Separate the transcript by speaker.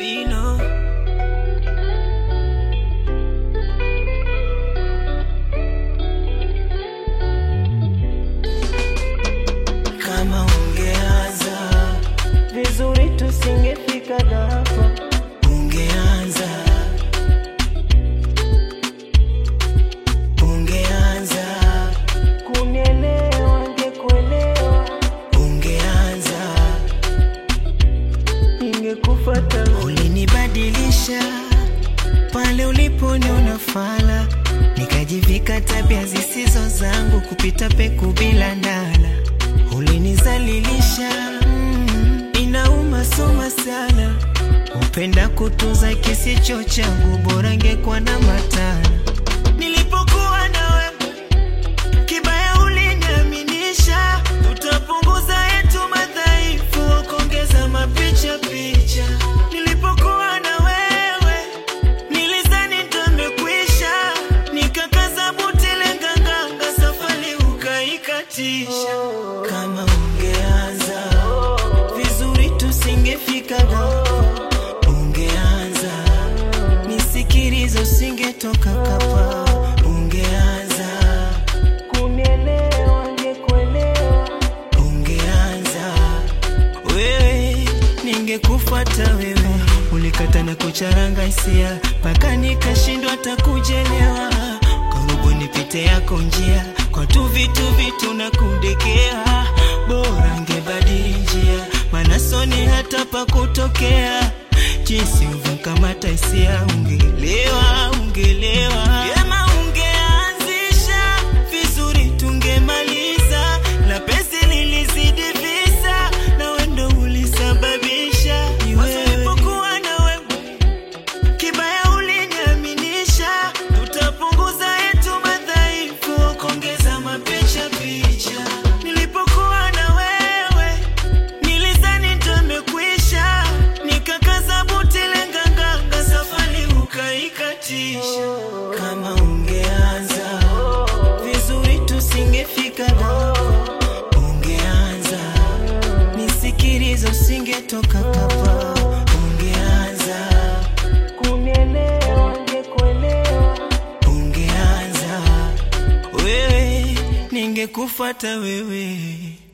Speaker 1: Bino kama ungeanza
Speaker 2: vizuri tusingefika hapa.
Speaker 1: ungeanza ungeanza
Speaker 2: Kunielewa ngekuelewa,
Speaker 1: ungeanza
Speaker 2: ningekufuata wewe.
Speaker 1: ulinibadilisha pale uliponiona fala nikajivika tabia zisizo zangu kupita peku bila ndala ulinizalilisha mm, inauma soma sana upenda kutunza kisicho changu bora ngekuwa na matala nilipokuwa na wewe kibaya uliniaminisha tutapunguza yetu madhaifu kuongeza mapicha picha nilipokuwa na wewe nilizani ndamekwisha nikakaza buti lenganganga safari ukaikatisha kama ungeanza vizuri tusingefika hapa ungeanza nisikilizo usingetoka kapa ungeanza
Speaker 2: Kunielewa ngekuelewa,
Speaker 1: ungeanza wewe ningekufuata wewe ulikata na kucharanga hisia mpaka nikashindwa hata kujelewa karibu nipite yako njia kwa tu vitu vitu na kudekea bora ngebadili njia maana soni hata pa kutokea jinsi uvyokamata hisia ungelewa ungelewa Vyema ungeanzisha vizuri tungemaliza na pesi lilizidi visa na wendo ulisababisha wasipokuwa na wewe kibaya uliniaminisha tutapunguza yetu madhaifu kuongeza mapicha picha nilipokuwa na wewe nilizani ndamekwisha nikakaza buti lenganganga safari ukaikatisha kama ungeanza vizuri tusingefika hapa ungeanza nisikilizo usingetoka kapa ungeanza
Speaker 2: kunielewa ngekuelewa,
Speaker 1: ungeanza wewe ningekufuata wewe